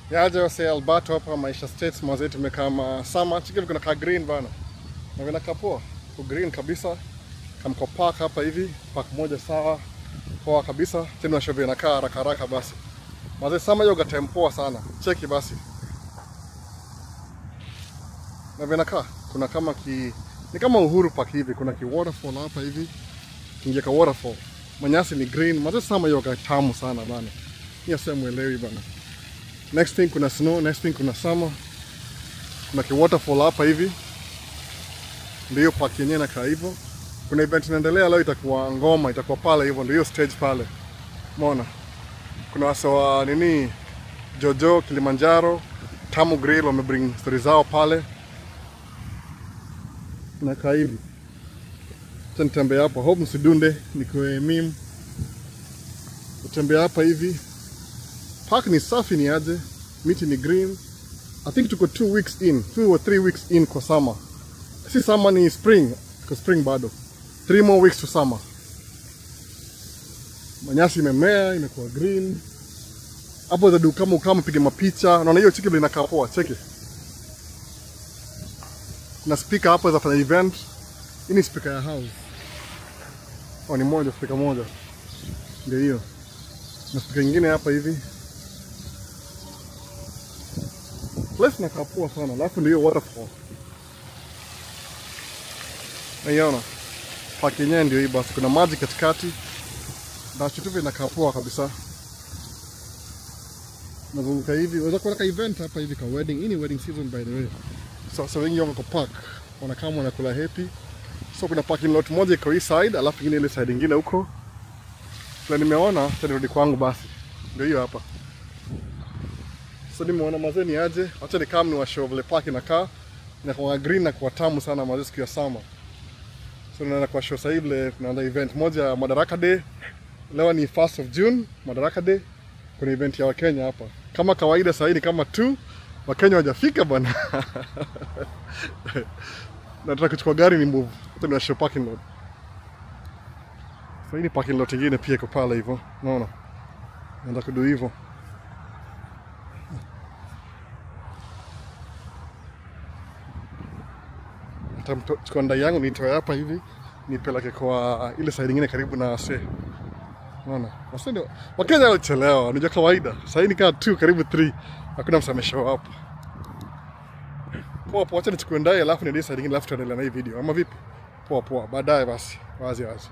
Yaje wase Alberto hapa Maisha States mwazetu tumekaa ma summer chicken kuna ka green bana. Na vina kapoa. Ku green kabisa. Kamko park hapa hivi, park moja sawa. Poa kabisa. Tena washovyo inakaa haraka haraka basi. Mwaze summer yoga time poa sana. Cheki basi. Na vinakaa kuna kama ki ni kama Uhuru Park hivi, kuna ki waterfall hapa hivi. Kingia ka waterfall. Manyasi ni green. Mwaze summer yoga tamu sana bana. Hiyo sasa muelewi bana. Next thing kuna snow, next thing kuna summer. Kuna ki waterfall hapa hivi. Ndio park yenyewe inakaa hivyo. Kuna event inaendelea leo, itakuwa ngoma, itakuwa pale hivyo, ndio hiyo stage pale. Umeona? Kuna wasa wa nini Jojo Kilimanjaro, Tamu Grill wamebring story zao pale. Nakaa hivi. Acha nitembea hapa, hope msidunde, nikuwe meme. Utembea hapa hivi. Park ni safi ni aje, miti ni green. I think tuko two weeks in, two or three weeks in kwa summer. Si summer ni spring, kwa spring bado. Three more weeks to summer. Manyasi imemea, imekuwa green. Hapo za kama ukama piga mapicha. Naona hiyo chiki inakaa poa, cheki. Kuna speaker hapo za fanya event. Hii ni speaker ya house. Oh, ni moja, speaker moja. Ndio hiyo. Na speaker nyingine hapa hivi. Place inakaa poa sana, alafu ndio hiyo waterfall. Naiona park yenyewe ndio hii basi, kuna maji katikati na chituvi inakaa poa kabisa. Nazunguka hivi, unaweza kuona ka event hapa hivi ka wedding. Hii ni wedding season by the way. So, so wengi wako park wanakaa wanakula happy. So kuna parking lot moja iko hii side, alafu ingine ile side ingine huko. Na nimeona acha nirudi kwangu basi. Ndio hiyo hapa. So nimeona mazee ni aje, acha ni kama ni wa show vile park inakaa. Inakuwa green na kuwa tamu sana mazee siku ya summer. So tunaenda kwa show sasa hivi vile tunaanza event moja ya Madaraka Day. Leo ni 1st of June, Madaraka Day. Kuna event ya Wakenya hapa. Kama kawaida sasa ni kama tu Wakenya hawajafika bwana. Nataka kuchukua gari ni move. Hata ni show parking lot. Sasa hii ni parking lot ingine pia iko pale hivyo. Unaona? Naenda kudu hivyo. Nitamchukua ndai yangu nitoe hapa hivi nipeleke kwa ile side nyingine karibu na se. Unaona? Wase ndio Wakenya walichelewa, unajua kawaida. Sasa hii ni kama 2 karibu 3. Hakuna mtu ameshow up. Poa poa, acha nichukue ndai alafu niende side nyingine alafu tuendelee na hii video. Ama vipi? Poa poa, baadaye basi. Wazi wazi.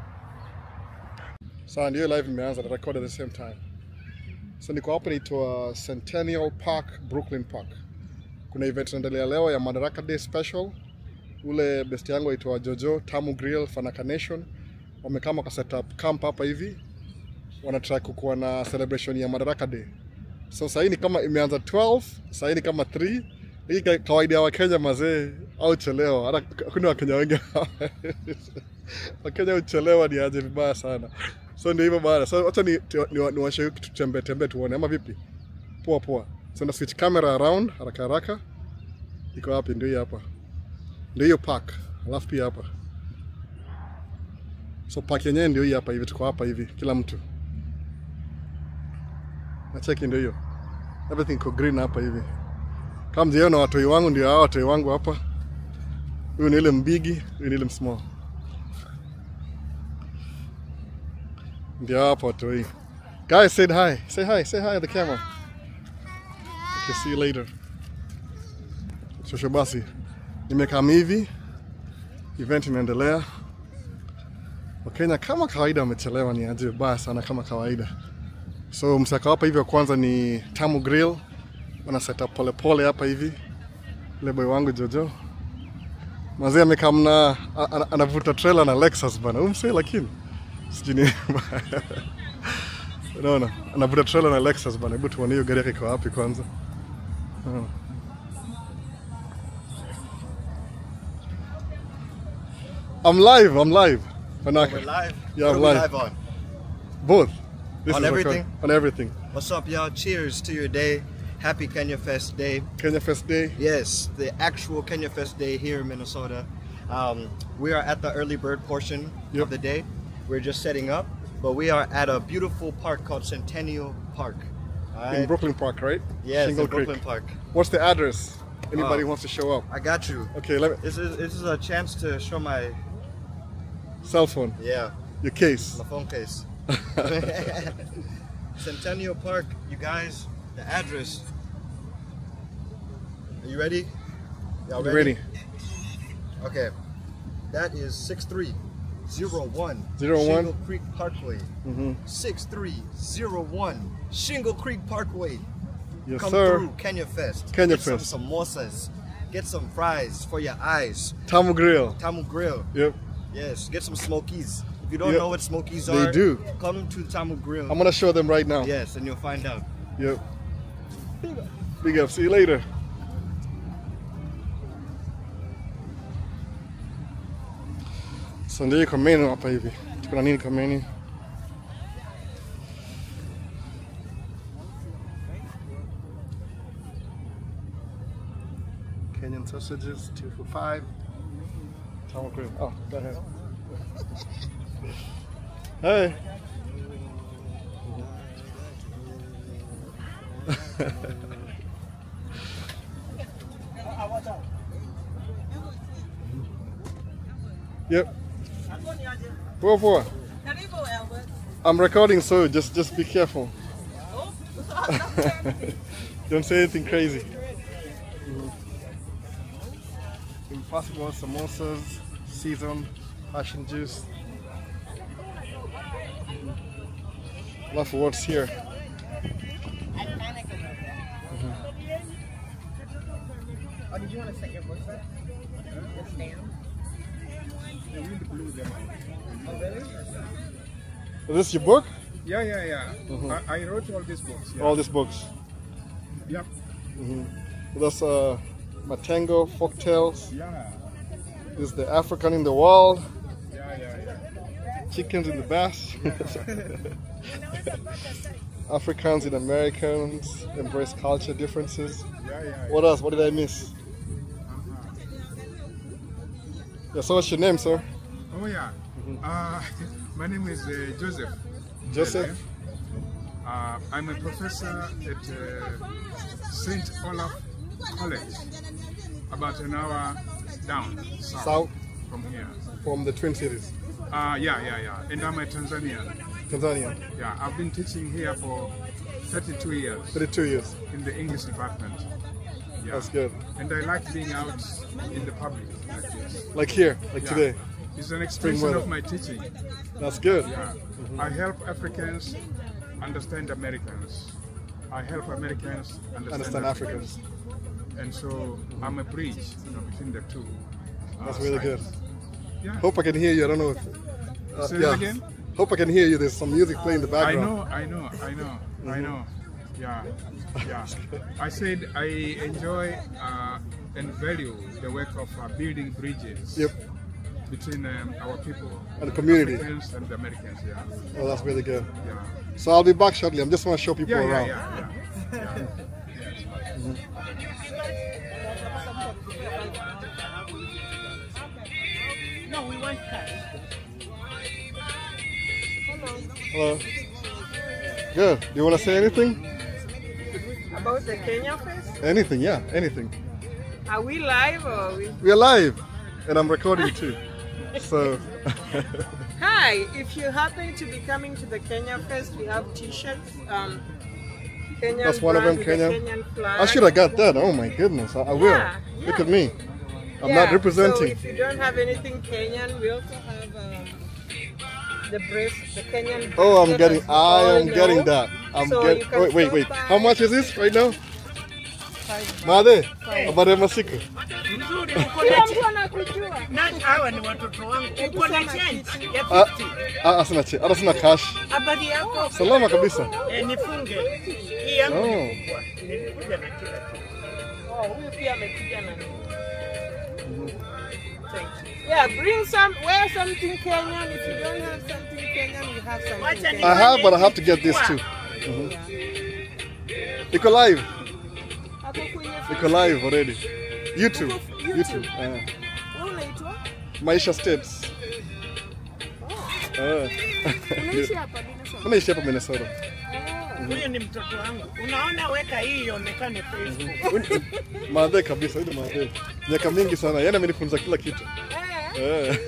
Sasa ndio live imeanza na record at the same time. Sasa niko hapa naitwa Centennial Park, Brooklyn Park. Kuna event inaendelea leo ya Madaraka Day special ule best yangu aitwa Jojo Tamu Grill Fanaka Nation wamekama kwa setup camp hapa hivi, wanataka kukuwa na celebration ya Madaraka Day. So sahii ni kama imeanza 12, sahii ni kama 3. Hii ka- kawaida ya Wakenya mazee au chelewa, hata hakuna Wakenya wengi Wakenya uchelewa ni aje vibaya sana. So ndio hivyo bana. So acha ni ni, ni washe tutembee tembee tuone ama vipi? Poa poa. So na switch camera around haraka haraka. Iko wapi? Ndio hii hapa ndio hiyo park, alafu pia hapa. So park yenyewe ndio hii hapa hivi, tuko hapa hivi, kila mtu na cheki, ndio hiyo everything iko green hapa hivi. Kama mziona watoi wangu, ndio hao watoi wangu hapa. Huyu ni ile mbigi, huyu ni ile msmall, ndio hapa watoi. Guys, say hi, say hi, say hi at the camera. Okay, see you later. Shosho basi nimekaa hivi, event inaendelea. Wakenya kama kawaida wamechelewa, ni aje baya sana kama kawaida. So msaka hapa hivi wa kwanza ni Tamu Grill, wana set up pole pole hapa hivi. Ile boy wangu Jojo mazee amekaa mna a- ana- anavuta trailer na Lexus bana, umse lakini sijui ni unaona, anavuta trailer na Lexus bana. Hebu tuone hiyo gari yake iko wapi kwanza. Unaona. I'm live. I'm live. Fanaka. We're live. Yeah, what I'm are we live. live on? Both. This On is everything? record- On everything. What's up, y'all? Cheers to your day. Happy Kenya Fest Day. Kenya Fest Day. Yes, the actual Kenya Fest Day here in Minnesota. Um, we are at the early bird portion Yep. of the day. We're just setting up, but we are at a beautiful park called Centennial Park. All in right. Brooklyn Park, right? Yes, Shingle in Brooklyn Creek. Park. What's the address? Anybody Oh. wants to show up? I got you. Okay, let me. This is this is a chance to show my Cell phone, yeah your case. my phone case. Centennial Park, you guys. The address. Are you ready? Y'all You ready? Okay. That is 6301 Zero one? Shingle Creek Parkway. Mm-hmm. 6301 Shingle Creek Parkway. Yes, Come sir. through Kenya Fest. Kenya Get Fest. some samosas. Get some fries for your eyes. Tamu Grill. Tamu Grill. Yep. Yes, get some smokies. If you don't Yep. know what smokies They are, do. come to Tamu Grill. I'm gonna show them right now. Yes, and you'll find out. Yep. Big up. See you later. So ndio iko menu hapa hivi. Tuko na nini kwa menu? Kenyan sausages, two for five. Tower grill. Oh, go ahead. hey. Yep. Poa poa. Karibu Albert. I'm recording, so just just be careful. Oh, Don't say anything crazy. Impossible samosas, seasoned passion juice. Love for what's here. Oh, did you want to set your books up? The stand? Oh, really? Is this your book? Yeah, yeah, yeah. I, I wrote all these books. Yeah. All these books. Yep. That's uh, Matango folk tales. Yeah. This is the African in the world. Yeah, yeah, yeah. Chickens in the bass. Africans and Americans embrace culture differences. Yeah, yeah. What else? What did I miss? Yeah, so what's your name, sir? Oh, yeah. Uh, my name is uh, Joseph. Joseph? Uh, I'm a professor at uh, St. Olaf College, about an hour down south, South from here. from the Twin Cities, Uh, yeah, yeah, yeah. And I'm a Tanzanian. Tanzania. Yeah, I've been teaching here for 32 years 32 years. in the English department. Yeah. That's good. And I like being out in the public like this. Like here, like Yeah. today. It's an extension weather. of my teaching. That's good. Yeah. I help Africans understand Americans. I help Americans understand, Understand Africans. And so I'm a bridge you know, between the two. uh, That's really good. sides. Yeah. Hope I can hear you. I don't know if. Uh, Say that again? Hope I can hear you. There's some music playing in the I background. know, I know, I know, I know. Yeah, yeah. I said I enjoy uh, and value the work of uh, building bridges Yep. between um, our people And the community. Africans and the Americans. Yeah, Oh, that's really good. yeah. So I'll be back shortly. I'm just want to show people Yeah, yeah, around. yeah, yeah. yeah. No, we want cash. Hello. Good. Do you want to say anything? About the Kenya Fest? Anything? Yeah, anything. Are we live or are we? We're live, and I'm recording too. So, Hi, if you happen to be coming to the Kenya Fest, we have t-shirts. Um, Kenyan That's one of brand them, with the Kenyan? Kenyan flag. I should have got that. Oh my goodness, I, I will. Yeah, Look yeah. at me. I'm Yeah, not So representing. if you don't have anything Kenyan, we also have um, the brace, the Kenyan. Oh, I'm bracelet, getting. as you I all am getting know. that. I'm So getting. you can Wait, wait, stop wait. by- How much is this right now? Five Made. Five. Habari ya masiku. Mzuri, uko Kila na mtu anakujua. nani? Hawa ni watoto wangu. Hebu Uko na sema change kitu. ya Ah, 50. ah, sina che. Hata sina cash. Habari yako? Salama kabisa. Eh, nifunge. Hii yangu Oh. ni kubwa. Nilikuja na kila kitu. Oh, huyu pia amekuja na nini? Thank you. Yeah, bring some, wear something Kenyan. If you don't have something Kenyan, we have something Wacha Kenyan. I have, but I have to get this too. Iko live. Hapo kwenye Iko live already. YouTube. YouTube. YouTube. Uh, Wewe unaitwa? Maisha Steps. Oh, Uh, unaishi hapa Minnesota? unaishi hapa Minnesota. Oh. Huyu ni mtoto wangu. Unaona, weka hii ionekane Facebook. Madhe kabisa, huyu ni madhe. Miaka mingi sana, yeye amenifunza kila kitu. Eh.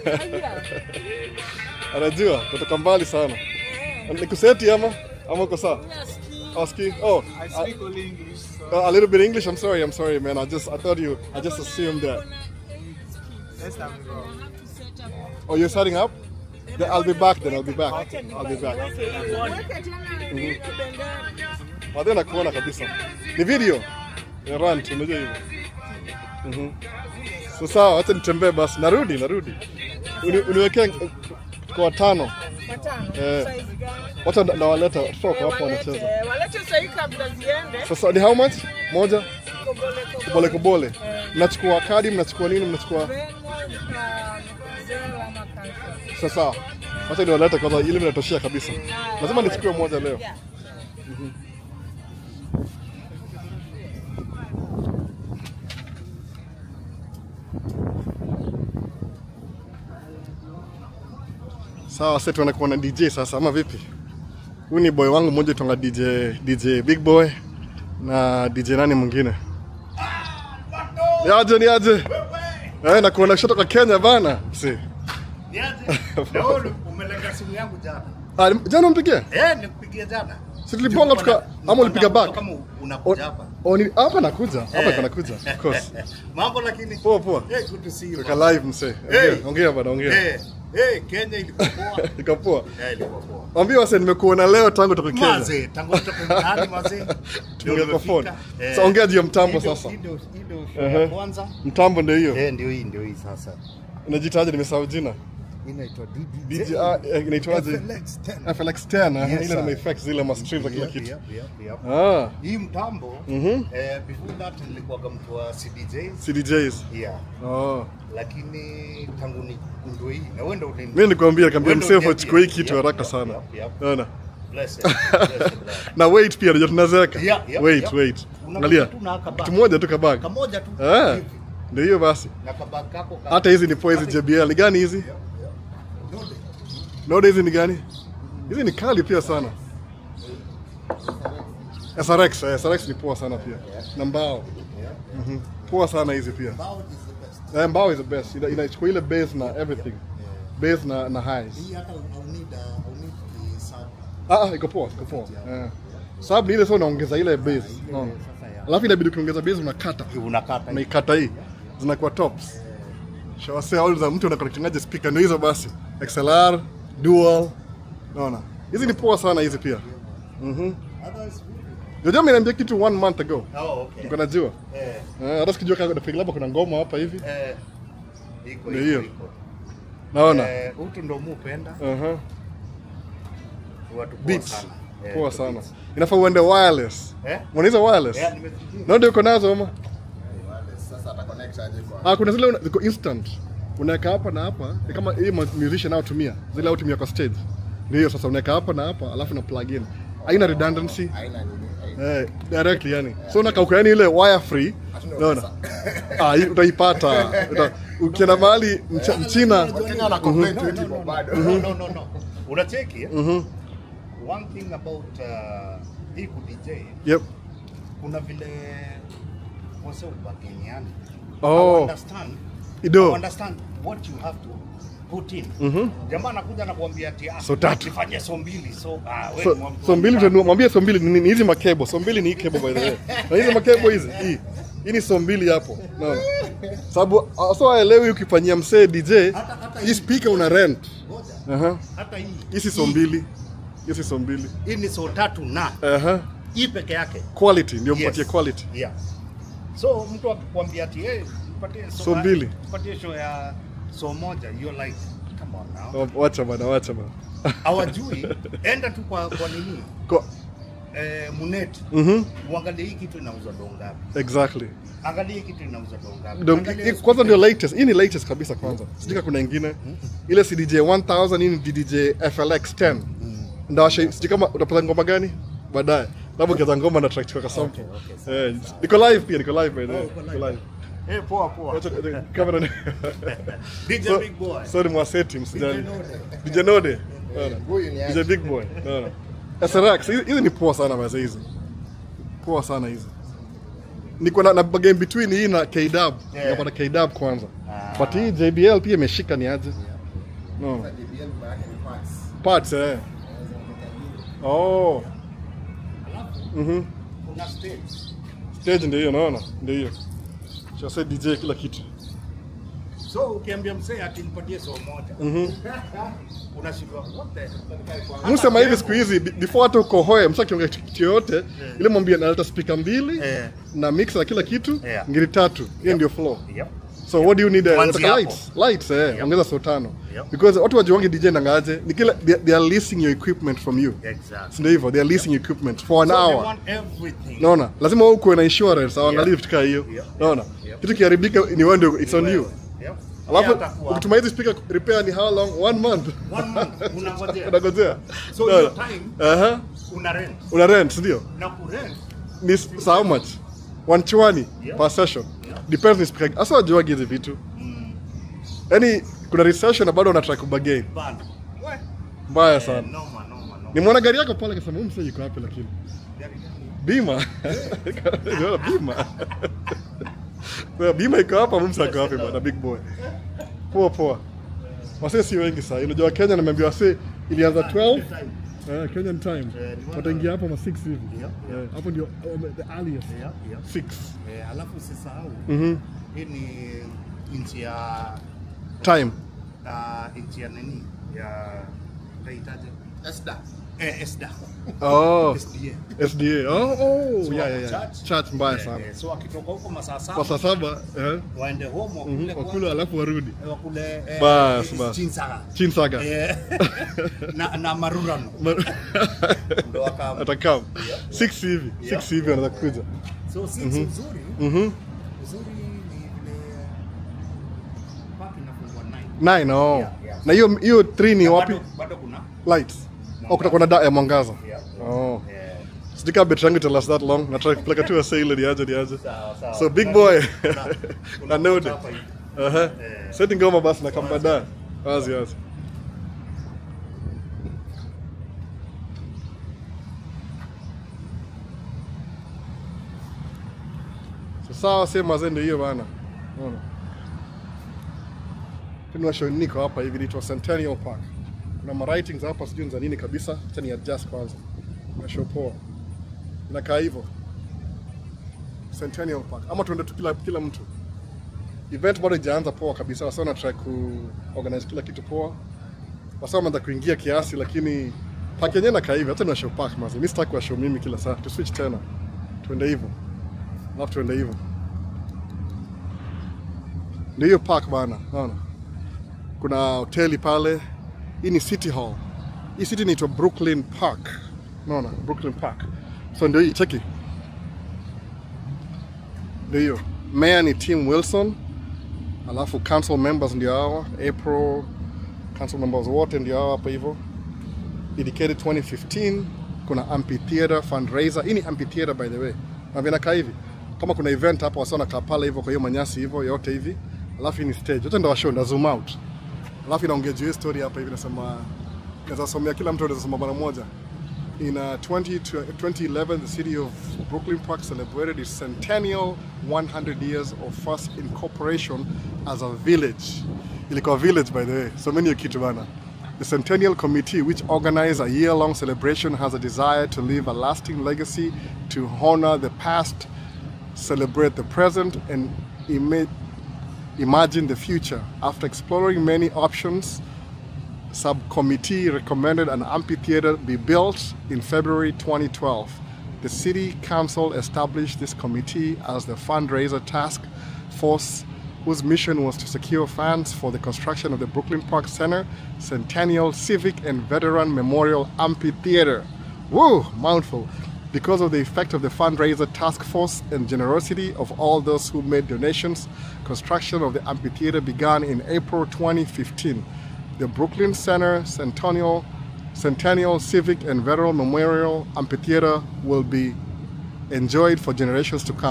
Anajua, kutoka mbali sana. Nikuseti ama ama uko sawa? Aski. Oh, I speak only English, so uh, a little bit English. I'm sorry. I'm sorry, man. I just I thought you. I just assumed that. let's have a go. Oh, you're setting up? Then I'll be back. Then I'll be back. I'll be back. Weke hii uone. Madhe nakuona kabisa. Ni video ya rant, unajua hivyo. Mhm. So sawa, acha nitembee basi. Narudi, narudi. Uni, uniwekee kwa watano. Eh. Wacha na- nawaleta watoto wako hapo wanacheza. Walete walete sahii kabla ziende. Sasa ni how much? Moja? Kobole, Kubole kobole. kubole. Mnachukua kadi, mnachukua nini, mnachukua sasa. Wacha niwalete kwanza ili mnatoshea kabisa. Lazima nichukue moja leo. Sawa, sasa tunakuwa na DJ sasa ama vipi? Huyu ni boy wangu mmoja tonga DJ DJ Big Boy na DJ nani mwingine? Ni aje ni aje? Eh, na kuona kutoka Kenya bana. Si. Niaje? Na wewe umelenga simu yangu jana. Ah, jana umpigia? Eh, nikupigia jana. Si tuliponga tuka ama ulipiga back? Kama unakuja hapa. Oh, ni hapa nakuja. Hapa Eh. iko nakuja. Of course. Mambo lakini. Poa poa. Eh, good to see you. Tuka live mse. Hey. Ongea, ongea bana, ongea. Eh, eh, Kenya ilikuwa poa. Iko poa. Eh, ilikuwa poa. Mwambie wase nimekuona leo tangu toka Kenya. Mazee, tangu toka mtaani mazee. Tumeongea kwa phone. Eh, Sasa ongea juu ya mtambo hii ndio- sasa. hii ndio- hii ndio show Ehe. ya kwanza. Mtambo ndio hiyo. Eh, ndio hii, ndio hii sasa. Unajitaje nimesahau jina. Inaitwa DD. DJ ah, eh, inaitwaje? FLX 10. FLX 10 eh, Yes, ile na sir. effects zile ma streams na kila Yep, kitu. yep, yep, yep. Ah, Hii mtambo Mhm. eh, before that nilikuwa mtu wa CDJs. CDJs. Yeah. Oh. Lakini tangu ni ndio hii na wewe ndio ulini Mimi nikwambia nikamwambia Wewe ndio msee uniambia. achukue hii kitu Yep, haraka yep, sana. yep, yep. Unaona? bless it. Bless it, brother. Na wait pia ndio tunazeeka. Yeah, yeah, Wait, yeah. wait. Unakuja Angalia. tu na kabag. Kitu moja tu kabag. Kamoja tu. Eh. hivi. Ndio hiyo basi. Na kabag kako ka- Hata hizi ni poa hizi JBL. Ni gani hizi? Node. Node hizi ni gani? Hizi ni kali pia sana. SRX, eh, SRX ni poa sana pia. Na mbao. Mhm. Poa sana hizi pia. Bao is the best. Eh, mbao is the best. Ina- Inachukua ile bass na everything. Bass na na highs. Hii hata au need uh, au need the sub. Ah, ah, iko poa, iko poa. Eh. Sababu ni ile sasa unaongeza ile bass. Unaona? Sasa ya. Alafu inabidi ukiongeza bass unakata. Unakata. hii. Unaikata hii. Zinakuwa tops. Shawase all za mtu anakorektingaje speaker ndio hizo basi. XLR, dual. Unaona? Hizi ni poa sana hizi pia. Mhm. Otherwise, Jojo ameniambia kitu one month ago. Oh, okay. Niko najua. Eh, Eh, hata sikijua kama nafikiri labda kuna ngoma hapa hivi. eh, iko Ndio iko, hiyo. iko. Naona. Eh, utu ndo mupenda Aha. watu poa Beats. sana. Eh, Poa the sana. beats. Inafaa uende wireless. Eh? Unaweza wireless? Eh, nimesikia. Na ndio uko nazo ama? Sasa ata connect aje kwa Ah, kuna zile una- ziko instant. Unaweka hapa na hapa, ni kama hii mu- musician nao tumia. Zile au tumia kwa stage. Ndio hiyo sasa unaweka hapa na hapa alafu na plug in. Haina redundancy. aina nini? Aina. Eh, directly yani. So unakauka yani ile wire free. Unaona? Ah, hii utaipata. Uta- Ukienda mahali mcha- mchina Wakenya wana complain tu eti bado. No, no, no, no. Unacheki eh? Mhm. One thing about uh, hii ku DJ Yep. kuna vile wase ubageniani. Oh. I understand. Ido. I understand what you have to put in. Jamaa anakuja na kuambia ati ah, So tatu. nifanyie so mbili. So ah, wewe So, ni mwa- so mbili utanunua, mwambie so mbili ni ni hizi makebo. So mbili ni hii kebo by the way. Na hizi makebo hizi, hii. Hii ni so mbili hapo. Unaona? Sababu ah, so haelewi ukifanyia msee DJ, hii speaker una rent. Aha. hata hii. Hii si so mbili. Hii si so mbili. Hii ni so tatu na Aha. hii peke yake. Quality ndio Yes. mpatie quality. Yeah. So mtu akikwambia ati hey, nipatie so, So mbili. Nipatie show ya so moja, you're like come on now. Oh, Wacha bana, wacha bana. Hawajui, enda tu kwa kwa nini? Kwa, Eh, Munet. mhm. Uangalie hii kitu inauzwa do ngapi? Exactly. Angalia hii kitu inauzwa do ngapi? Ndio- Angalia hii- kwanza ndio latest. Hii ni latest kabisa kwanza. Sijui kama kuna ingine. Ile CDJ 1000 hii ni DDJ FLX 10. Ndio washa- sijui kama utapata ngoma gani baadaye. Labda ukianza ngoma na track kwa sample. Eh, niko live pia, niko live by the way. Niko live. Eh, poa poa. Wacha eh, kamera ni. DJ So- Big Boy. Sorry mwaseti msijali. DJ Node. Unaona? Huyu ni DJ Big Boy. Unaona? SRX hizi hizi ni poa sana mazee hizi. Poa sana hizi. Niko na, na game between hii na KDub. Yeah. Napata KDub kwanza. Ah. But hii JBL pia imeshika ni aje? No. JBL maana ni parts. Parts eh. Oh. Mhm. Kuna stage. Stage ndio hiyo naona. Ndio hiyo. Sasa DJ kila kitu. So ukiambia mzee akinipatie soo moja. Mhm. Unashindwa what the Musema hivi siku hizi be- before hata ukohoe msa kiongea kitu yoyote ile mwambie naleta speaker mbili Eh. na mixer na kila kitu Yeah. ngiri tatu. Hiyo ndio flow. Yep. So what do you need? Uh, Kuanzia unataka hapo. lights, lights eh, Yep. ongeza so tano. Yep. Because watu wajuangi DJ nangaje, ni kila they, they are leasing your equipment from you. Exactly. Si ndio hivyo? They are leasing equipment for an So they hour. want everything. Naona? Lazima wewe uwe na insurance, hawaangalii Yep. vitu kama hiyo. Yep. Naona? Yep. Kitu kiharibika ni wewe ndio it's on you. Yep. Alafu Yeye atakuwa- ukituma hizi speaker repair ni how long? One month. One month, unangojea. Unangojea. So Naona? hiyo time Aha. una rent. Una rent, si ndio? Na kurent Ni s- so how much? One chwani Yep. per session. Depends ni speaker. Asa wajuangi hizi vitu. Yaani kuna recession na bado unataka kubagain. bana. We. Mbaya sana. Noma noma noma. Nimeona gari yako pale kasema huyu msee yuko wapi lakini. Gari gani? Bima. Nimeona bima. Well, bima iko hapa huyu msee ako wapi bwana big boy. Poa poa. Wasee si wengi sasa. Unajua Kenya nimeambiwa wasee ilianza 12 Eh, Kenyan time. Eh, ni Wataingia hapo ma 6 hivi. Yep, Eh, Hapo ndio um, the earliest. Yep, yep. 6. Eh, alafu usisahau Mhm. hii ni nchi ya Time. uh, nchi ya nini ya utaitaje? Esda. Eh, ESDA. Oh, SDA. SDA. Oh, oh, So yeah, wako yeah, yeah. church. Church mbaya Eh, sana. eh, so akitoka huko masaa Kwa saa saba saba, eh, waende home wakule mhm, kwanza, wakula alafu warudi. eh, wakule eh, Bas, eh, bas. chinsaga. Chinsaga. Eh, na, na marurano ndo waka Atakam. 6 hivi. 6 hivi anaweza kuja. so si uzuri Mhm. uzuri ni vile park inafungwa 9 Nine, oh. Yeah, yeah. Na hiyo hiyo 3 ni Na wapi? bado, bado kuna Lights. Oh, kutakuwa na da ya mwangaza. yeah. Oh. Eh, Sijui kama betri yangu ita last that long. Nataka kupeleka tu asa ile niaje niaje. sawa sawa So big Kuna- boy. kuna- Na kuna node. hapa hivi. Aha. Eh. Seti ngoma basi na kamba da. Wazi wazi. So, sawa sema zende hiyo bana. Unaona? Tuna show niko hapa hivi inaitwa Centennial Park. Kuna ma writings hapa sijui ni za nini kabisa. Acha ni adjust kwanza. Na show poa. Inakaa hivyo. Centennial Park. Ama tuende tu kila kila mtu event bado ijaanza poa kabisa, wasa wana try ku organize kila kitu poa, wasa wameanza kuingia kiasi, lakini park yenyewe nakaa hivi. Hata ni wa show park mazi, mimi sitaki wa show mimi kila saa, tu switch tena, tuende hivyo, alafu tuende hivyo. Ndio hiyo park bana, naona kuna hoteli pale. Hii ni City Hall. Hii city inaitwa Brooklyn Park, naona Brooklyn Park. So ndio hii, cheki, ndio hiyo. Mayor ni Tim Wilson, alafu council members ndio hawa April, council members wote ndio hawa hapa hivyo. Dedicated 2015 kuna amphitheater fundraiser. Hii ni amphitheater by the way, na vinakaa hivi kama kuna event hapa wasa wanakaa pale hivyo, kwa hiyo manyasi hivyo yote hivi, alafu hii ni stage yote, ndio washow ndio zoom out, alafu inaongea juu ya story hapa hivi, nasema naweza somea kila mtu anaweza soma mara moja. In uh, 20, to- 2011, the city of Brooklyn Park celebrated its centennial 100 years of first incorporation as a village. Ilikuwa village, by the way. So many kitu bana. The Centennial Committee, which organized a year-long celebration, has a desire to leave a lasting legacy to honor the past, celebrate the present, and ima- imagine the future. After exploring many options, subcommittee recommended an amphitheater be built in February 2012. The city council established this committee as the fundraiser task force whose mission was to secure funds for the construction of the Brooklyn Park Center Centennial Civic and Veteran Memorial Amphitheater. Woo, mouthful. Because of the effect of the fundraiser task force and generosity of all those who made donations, construction of the amphitheater began in April 2015 the Brooklyn Center Centennial, Centennial Civic and Veteran Memorial Amphitheater will be enjoyed for generations to come.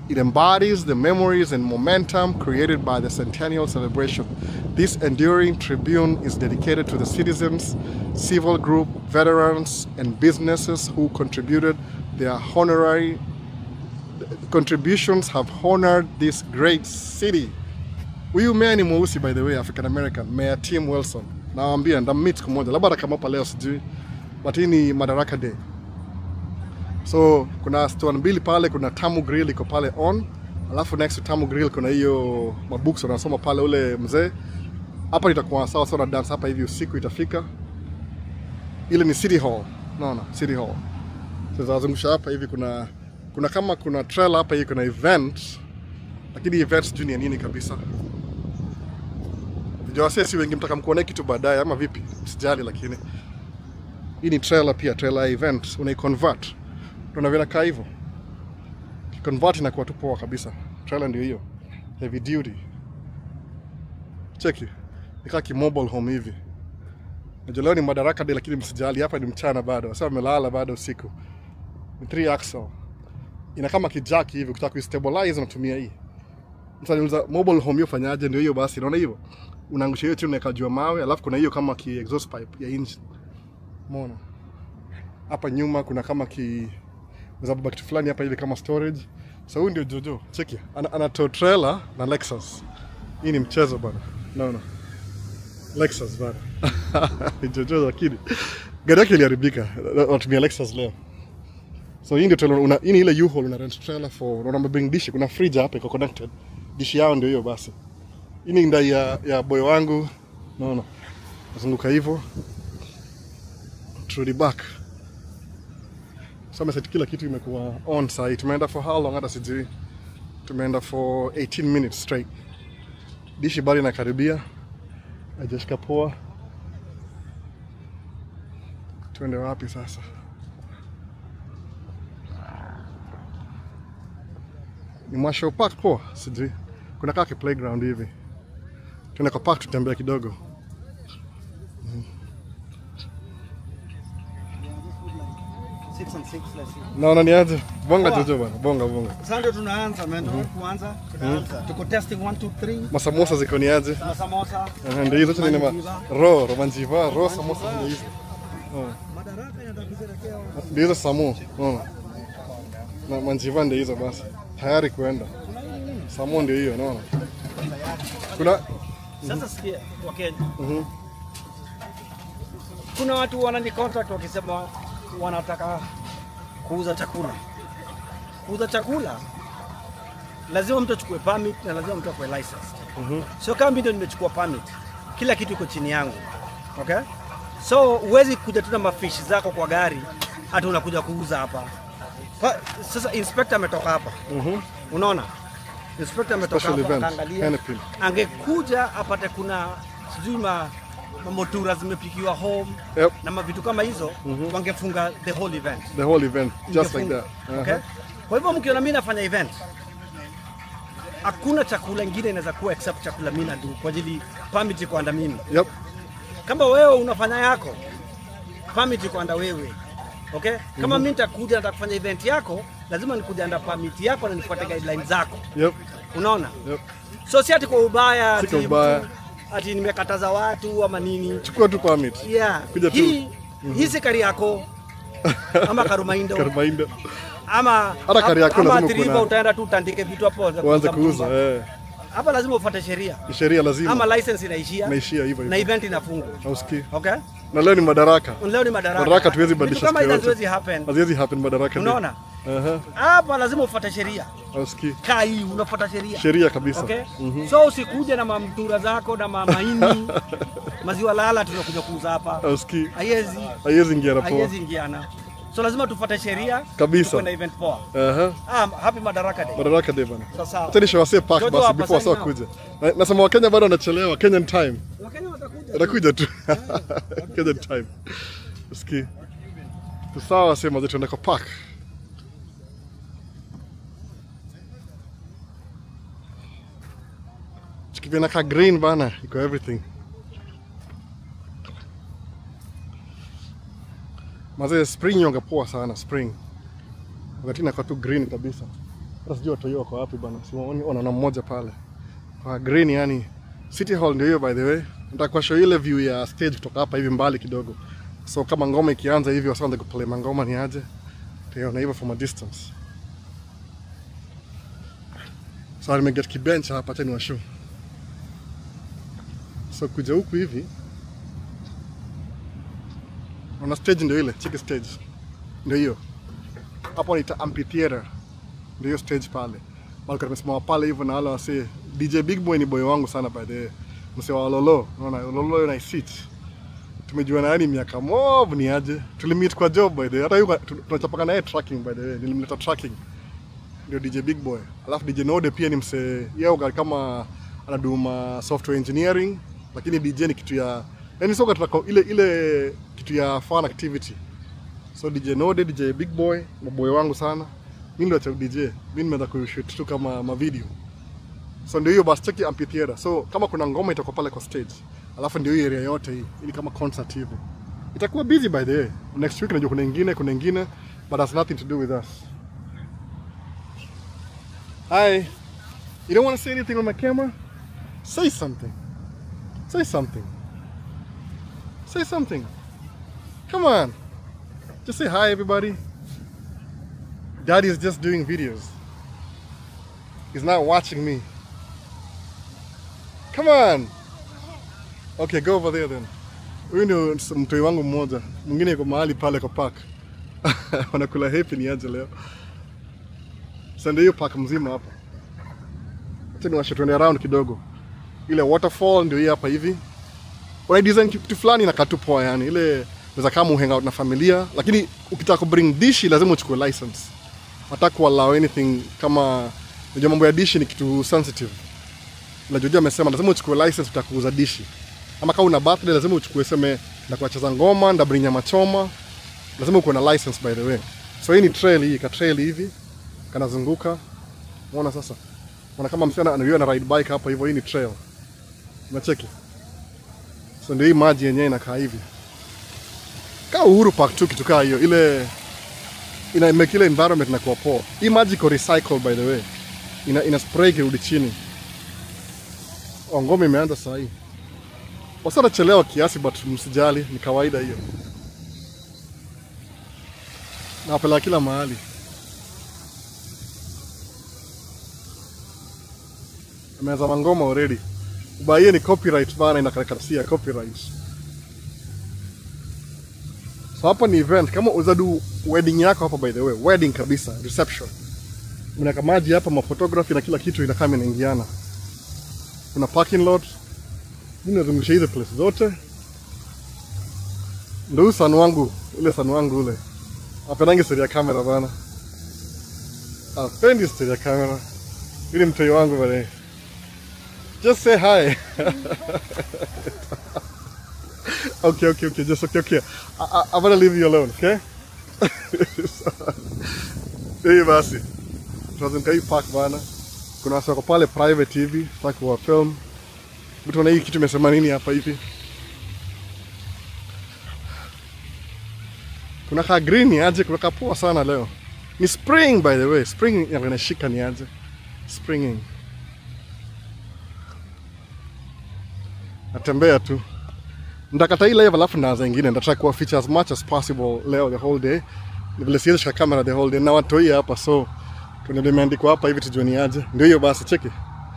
It embodies the memories and momentum created by the centennial celebration. This enduring tribune is dedicated to the citizens, civil group, veterans, and businesses who contributed their honorary contributions have honored this great city. Huyu meya ni mweusi by the way, African American, Mayor Tim Wilson. Nawaambia ndammeet siku moja, labda kama hapa leo sijui, but hii ni Madaraka Day. So kuna store mbili pale, kuna Tamu Grill iko pale on, alafu next to Tamu Grill kuna hiyo mabooks wanasoma pale ule mzee. Hapa itakuwa sawa sawa na dance hapa hivi usiku itafika. Ile ni City Hall. Naona City Hall. Sasa wazungusha hapa hivi kuna kuna kama kuna trailer hapa hivi kuna event lakini event sijui ni ya nini kabisa. Vijana wase si wengi mtaka mkuone kitu baadaye ama vipi? Msijali lakini hii ni trailer pia, trailer ya event unaiconvert. Unaona vile kaa hivyo. Convert inakuwa tu poa kabisa. Trailer ndio hiyo. Heavy duty. Cheki. Nikaa ki mobile home hivi. Najua leo ni Madaraka Day lakini msijali hapa ni mchana bado. Sasa wamelala bado usiku. Ni 3 axle. Ina kama kijaki hivi ukitaka kuistabilize unatumia hii. Mtu anauliza mobile home hiyo fanyaje? Ndio hiyo basi, unaona hivyo? Unaangusha hiyo chini unaweka juu ya mawe, alafu kuna hiyo kama ki exhaust pipe ya engine. Umeona? Hapa nyuma kuna kama ki za baba kitu fulani hapa hivi kama storage. So huyu ndio Jojo. Cheki. Ana, ana tow trailer na Lexus. Hii ni mchezo bana. No no. Lexus bana. Jojo lakini gari yake iliharibika. Natumia Lexus leo. So hii ndio trailer una hii ni ile U-Haul una rent trailer for unaona mabring dishi kuna fridge hapa iko connected. Dishi yao ndio hiyo basi. Hii ni ndai ya, ya boy wangu. Unaona. Nazunguka hivyo. Turudi back. So set kila kitu imekuwa on site. Tumeenda for how long hata sijui. Tumeenda for 18 minutes straight. Dishi bado inakaribia. Hajashika poa. Tuende wapi sasa? Ni Mwasho Park poa, sijui. Kuna kaka playground hivi. Tuende kwa park tutembea kidogo. Six and six, let's see. Naona ni aje? Bonga Jojo bana, bonga bonga. Sasa ndio tunaanza man, kuanza. Tunaanza. Tuko testing 1 2 3. Masamosa ziko ni aje? Na samosa. Aha, Ndio hizo tu ni ma ro, romanjiva, ro samosa ndio hizo. Madaraka yanataka kusherekea. Ndio hizo samu, unaona? Na manjiva ndio hizo basi. Tayari kuenda. Samu ndio hiyo, unaona? Kuna Sasa sikia Wakenya, kuna watu wanani contact wakisema wanataka kuuza chakula. Kuuza chakula lazima mtu achukue permit na lazima mtu akue license. Sio kama mimi ndio nimechukua permit, kila kitu iko chini yangu. Okay? So huwezi kuja tu na mafishi zako kwa gari hata unakuja kuuza hapa. Pa, sasa inspector ametoka hapa. Unaona? Inspector ametoka Special hapa event, akaangalia Hennepin. angekuja apate kuna sijui ma mamotura zimepikiwa home Yep. na mavitu kama hizo wangefunga the whole event the whole event just like Ingefunga. that. okay? Aha. kwa hivyo mkiona mimi nafanya event hakuna chakula ingine inaweza kuwa except chakula mimi na kwa ajili permit iko under mimi Yep. kama wewe unafanya yako permit iko under wewe okay kama mimi nitakuja nataka kufanya event yako lazima nikuja under permit yako na nifuate guidelines zako Yep. unaona Yep. so si ati kwa ubaya Si ati kwa ubaya. mtu- ati nimekataza watu ama nini Chukua tu permit. yeah. Kuja tu. hii hii si kari yako ama karumaindo Karumainda. ama Hata kari yako ama lazima Athi River kuna- utaenda tu utandike vitu hapo za Uanze kuuza kuuza mtumba. eh. hapa lazima ufuate sheria Ni sheria lazima. ama license inaishia Naishia hivyo na hivyo. event inafungwa Hausikii? okay Na leo ni madaraka. leo ni madaraka Madaraka tuwezi Vitu badilisha kama siku hizo yote. haziwezi happen Haziwezi happen madaraka. day. unaona Aha. hapa lazima ufuate sheria Hausikii? kaa hii unafuata sheria Sheria kabisa. Okay? So usikuje na mamtura zako na mamaini maziwa lala tunakuja kuuza hapa. Hausikii? Haiwezi Haiwezi ingia na poa. haiwezi ingiana. So lazima tufuate sheria Kabisa. tukuwe na event poa. Aha. Ah, happy Madaraka Day. Madaraka day bana. Sasa Acha nishawasee park Jojo basi hapa before sign wasa kuja. Na- Nasema Wakenya bado wanachelewa. Kenyan time. Wakenya watakuja. Atakuja tu. Kenyan time. Usikii? Tusawa sema zetu tuende kwa park. Chikivina ka green bana, iko everything. Mazee spring yonga poa sana spring. Wakati inakuwa tu green kabisa. Hata sijui watu hiyo wako wapi bana. Simuoni ona na mmoja pale. Kwa green yani City Hall ndio hiyo by the way. Nataka kuwashow ile view ya stage kutoka hapa hivi mbali kidogo. So kama ngoma ikianza hivi wasianze kuplay mangoma ni aje. Tuiona hivyo from a distance. So nimeget kibench hapa acha niwashow. So kuja huku hivi Ona stage ndio ile, cheki stage. Ndio hiyo. Hapo ni amphitheater. Ndio hiyo stage pale. Wale tumesimama pale hivyo na wale wase DJ Big Boy ni boy wangu sana by the way. Mse wa Lolo, unaona Lolo na sit. Tumejuana yani miaka mob ni aje. Tulimeet kwa job by the way. Hata yuko tunachapaka naye tracking by the way. Nilimleta tracking. Ndio DJ Big Boy. Alafu DJ Node pia ni mse yeye kama anaduma software engineering lakini DJ ni kitu ya yani soka tunako ile ile kitu ya fun activity. So DJ Node, DJ Big Boy, maboy wangu sana. Mimi ndio cha DJ. Mimi nimeanza kushoot tu kama ma video. So ndio hiyo basi cheki amphitheater. So kama kuna ngoma itakuwa pale kwa stage. Alafu ndio hiyo area yote hii. Ili kama concert hivi. Itakuwa busy by the way. Next week najua kuna ingine, kuna ingine but has nothing to do with us. Hi. You don't want to say anything on my camera? Say something. Say something. Say something. Come on. Just say hi, everybody. Daddy is just doing videos. He's not watching me. Come on. Okay, go over there then. Huyu ndio mtoi wangu mmoja, mwingine yuko mahali pale kwa park wanakula happy ni aje leo. Sasa ndio hiyo park mzima hapa. Acha niwashe tuende around kidogo. Ile waterfall ndio hii hapa hivi. Wana design kitu fulani inakaa tu poa yani. Ile unaweza kama hang out na familia, lakini ukitaka ku bring dishi lazima uchukue license. Hataka ku allow anything kama unajua mambo ya dishi ni kitu sensitive. Na Jojo amesema lazima uchukue license utakuuza dishi. Ama kama una birthday lazima uchukue seme na kuacheza ngoma, nda bring nyama choma. Lazima uko na license by the way. So hii ni trail hii, ka trail hivi kanazunguka. Unaona sasa? Unaona kama msichana anayo na ride bike hapa hivyo, hii ni trail. Unacheki? So ndio hii maji yenyewe inakaa hivi. Kaa Uhuru Park tu kitu kaa hiyo. Ile ina make ile environment inakuwa poa. Hii maji iko recycle by the way. Ina, ina spray kirudi chini. Oh, ngoma imeanza saa hii. Wasa nachelewa kiasi but msijali, ni kawaida hiyo. Nawapeleka kila mahali. Ameanza mangoma already. Ubaie ni copyright bana, inakarakasia copyright. So hapa ni event, kama uzadu wedding yako hapa, by the way, wedding kabisa, reception. Mnaweka maji hapa, maphotography na kila kitu inakaa inaingiana. Kuna parking lot, mimi nazungusha hizo place zote. Ndio san wangu, ule san wangu ule. Apendangi story ya kamera bana. Apendi story ya kamera. Ili mtoi wangu bana. Just say hi. okay, okay, okay. Just okay, okay. I, I, I'm gonna leave you alone, okay? Hii basi. Tunazunguka hii park bana. Kuna watu wako pale private hivi, tutaki kuwa film. Mtu na hii kitu imesema nini hapa hivi? Kuna ka green ni aje, kuna kapoa sana leo. Ni spring by the way. Spring inashika ni aje. Springing. natembea tu ndakata hii live alafu naanza ingine ndataka kuwa feature as much as possible leo the whole day Ni vile siwezi shika kamera the whole day na watu hii hapa so kuna ndio imeandikwa hapa hivi tujue ni aje ndio hiyo basi cheki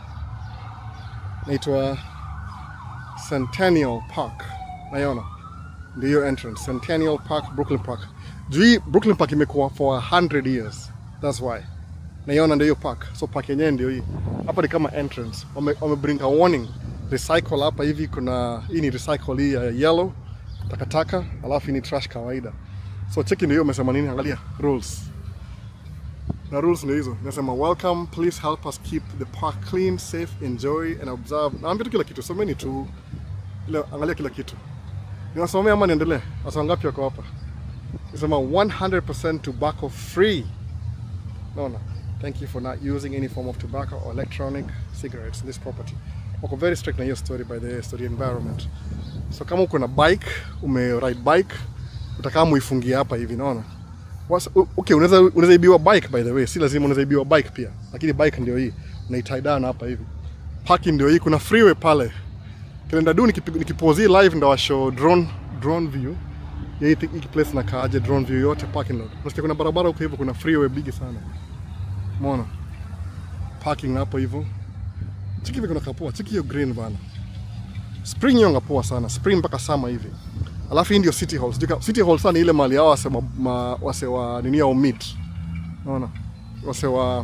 naitwa Centennial Park naiona ndio hiyo entrance Centennial Park Brooklyn Park juu hii Brooklyn Park imekuwa for 100 years that's why naiona ndio hiyo park so park yenyewe ndio hii hapa ni kama entrance wame, wame bring a warning recycle hapa hivi kuna hii ni recycle hii ya yellow takataka alafu hii ni trash kawaida so cheki ndio hiyo umesema nini angalia rules na rules ndio hizo nasema welcome please help us keep the park clean safe enjoy and observe naambia tu kila kitu someni tu ile angalia kila kitu niwasomea ama niendelee wasa ngapi wako hapa nasema 100% tobacco free naona thank you for not using any form of tobacco or electronic cigarettes in this property wako very strict na hiyo story by the story environment so kama uko na bike ume ride bike utakaa muifungia hapa hivi naona Was, u- okay, unaweza unaweza ibiwa bike by the way, si lazima unaweza ibiwa bike pia, lakini bike ndio hii unaitie down hapa hivi. Parking ndio hii, kuna freeway pale. Kilenda du nikipi- nikipozi live ndo washow drone drone view ya hii thi- hii place na kaaje drone view yote parking lot. Unasikia kuna barabara huko hivyo, kuna freeway bigi sana. Umeona? Parking hapo hivyo. Chiki hivi kuna kapoa, chiki hiyo green bana. Spring hiyo ngapoa sana, spring mpaka summer hivi. Alafu hii ndio City Hall. Sijui ka- City Hall sana ni ile mali hao wase ma, ma, wase wa nini au meet. Unaona? Wase wa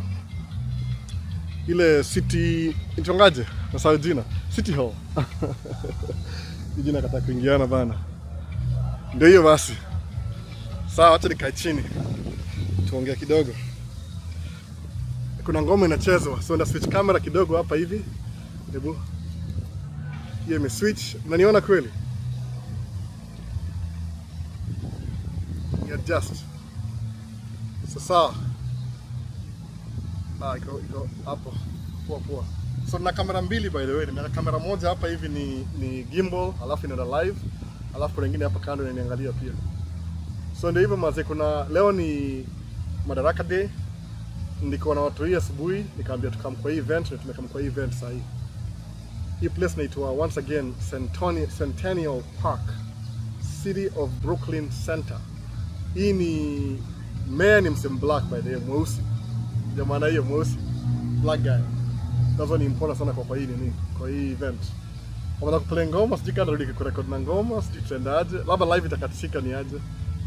ile city itongaje? Nasahau jina. City Hall. Hii jina kata kuingiana bana. Ndio hiyo basi. Sawa, acha nikae chini. Tuongee kidogo. Kuna ngoma inachezwa. So nda switch camera kidogo hapa hivi. Hebu. Hiyo imeswitch. Unaniona kweli? Ni adjust. So sawa. Ah, iko iko hapo. Poa poa. So na kamera mbili by the way. Nina kamera moja hapa hivi ni ni gimbal, alafu inaenda live, alafu kuna nyingine hapa kando inaniangalia pia. So ndio hivyo mazee, kuna leo ni Madaraka Day. Niko na watu hii asubuhi, nikaambia tukam kwa hii event na tumekam kwa hii event saa hii. Hii place inaitwa once again Centennial, Centennial Park, City of Brooklyn Center. Hii ni mayor ni msem black by the way, mweusi. Ndio maana hiyo mweusi, black guy. Nazo ni important sana kwa kwa hii nini, kwa hii event. Wameanza kuplay ngoma, sijui kama narudi kurekod na ngoma, sijui tutaendaje, labda live itakatisika ni aje.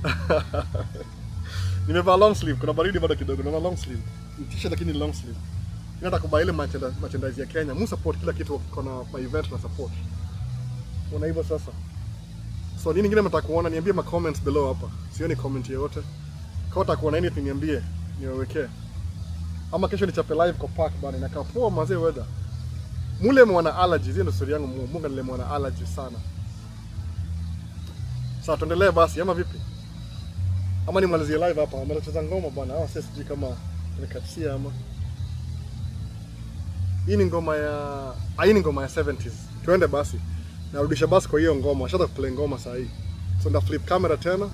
Nimevaa long sleeve, kuna baridi bado kidogo, nimevaa long sleeve. Ni t-shirt lakini ni long sleeve. Nataka kubuy ile merchanda- merchandise ya Kenya. Mu support kila kitu kona kwa event na support. Una hivyo sasa. So nini ingine mtaka kuona niambie ma comments below hapa. Sioni comment yoyote. Kama utaka kuona anything niambie niwawekee. Ama kesho nichape live kwa park bana inakaa poa mazee weather. Mule mwana allergies, hiyo ndio story yangu. Mu- Munga nile mwana allergies sana. Sasa tuendelee basi ama vipi? Ama nimalizie live hapa, amecheza ngoma bwana. Hawa sasa sijui kama nikatia ama. Hii ni ngoma ya ah, hii ni ngoma ya 70s. Tuende basi. Narudisha basi kwa hiyo ngoma. Washaanza kuplay ngoma saa hii. So nda flip camera tena.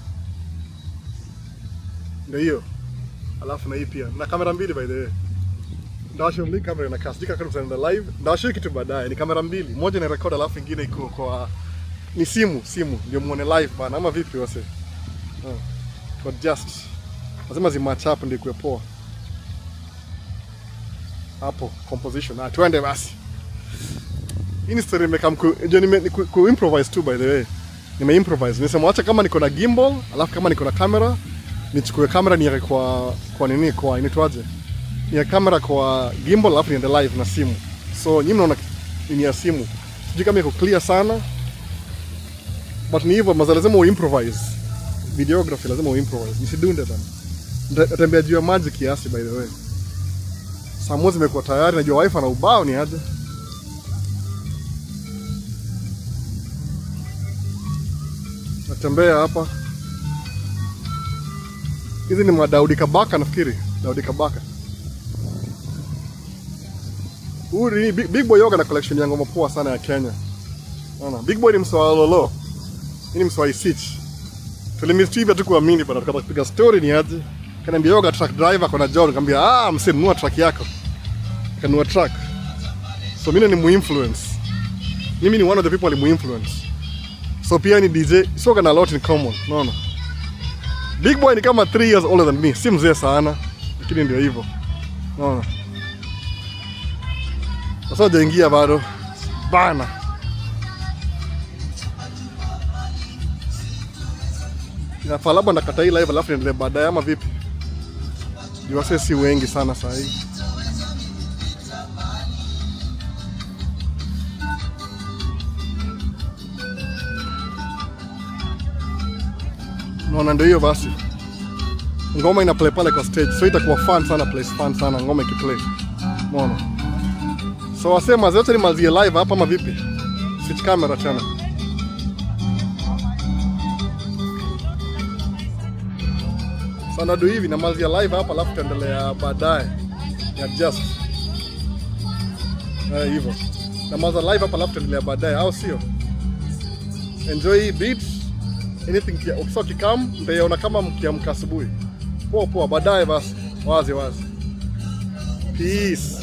Ndio hiyo. Alafu na hii pia. Na kamera mbili by the way. Ndawasha mbili kamera na kasi. Jika kama tunaenda live. Ndawasha kitu baadaye. Ni kamera mbili. Moja ina record alafu ingine iko kwa ni simu, simu ndio muone live bana ama vipi wase? Oh. To adjust. Lazima zimatch up ndio ikuwe poa. Hapo composition. Ah, tuende basi. Hii ni story nimekam ku, ndio nime ni ku, ku improvise tu by the way. Nime improvise. Nimesema acha kama niko na gimbal, alafu kama niko na camera, nichukue kamera niweke kwa kwa nini kwa inaitwaje? Ni kamera kwa gimbal alafu niende live na simu. So nyinyi mnaona ni ya simu. Sijui kama iko clear sana. But ni hivyo maza lazima uimprovise. Videography lazima uimprovise. Nisidunde bana. Nita- Natembea juu ya maji kiasi by the way. Saa moja zimekuwa tayari, najua wifi na ubao ni aje. Natembea hapa. Hizi ni mwa Daudi Kabaka nafikiri. Daudi Kabaka. Huyu ni Big, Big Boy Yoga na collection ya ngoma poa sana ya Kenya. Unaona? Big Boy ni mswa wa Lolo. Hii ni mswa wa Isich. Tulimisi hivyo tu kuamini bana, tukataka kupiga story ni aje. Kaniambia yoga truck driver kona job, nikamwambia ah, msee nunua truck yako. Kanunua truck. So mimi ni muinfluence. Mimi ni one of the people alimuinfluence. So pia ni DJ, so kana a lot in common, unaona? Big Boy ni kama 3 years older than me, si mzee sana, lakini ndio hivyo. Unaona? Sasa hajaingia bado. Bana. Inafaa labda nakata hii live alafu niendelee baadaye ama vipi? Juu wasee si wengi sana saa hii. Naona ndio hiyo basi. Ngoma ina play pale kwa stage, so itakuwa fun sana, place fun sana ngoma ikiplay. Umeona? So wasema zote nimalizie live hapa ama vipi? Switch camera tena. Sana do hivi namalizia live hapa alafu tutaendelea baadaye. Ya just. Eh, hivyo. Namaliza live hapa alafu tutaendelea baadaye au sio? Enjoy hii beats. Anything kia ukisoma kikam mtaiona kama mkiamka asubuhi. Poa poa, baadaye basi, wazi wazi. Peace.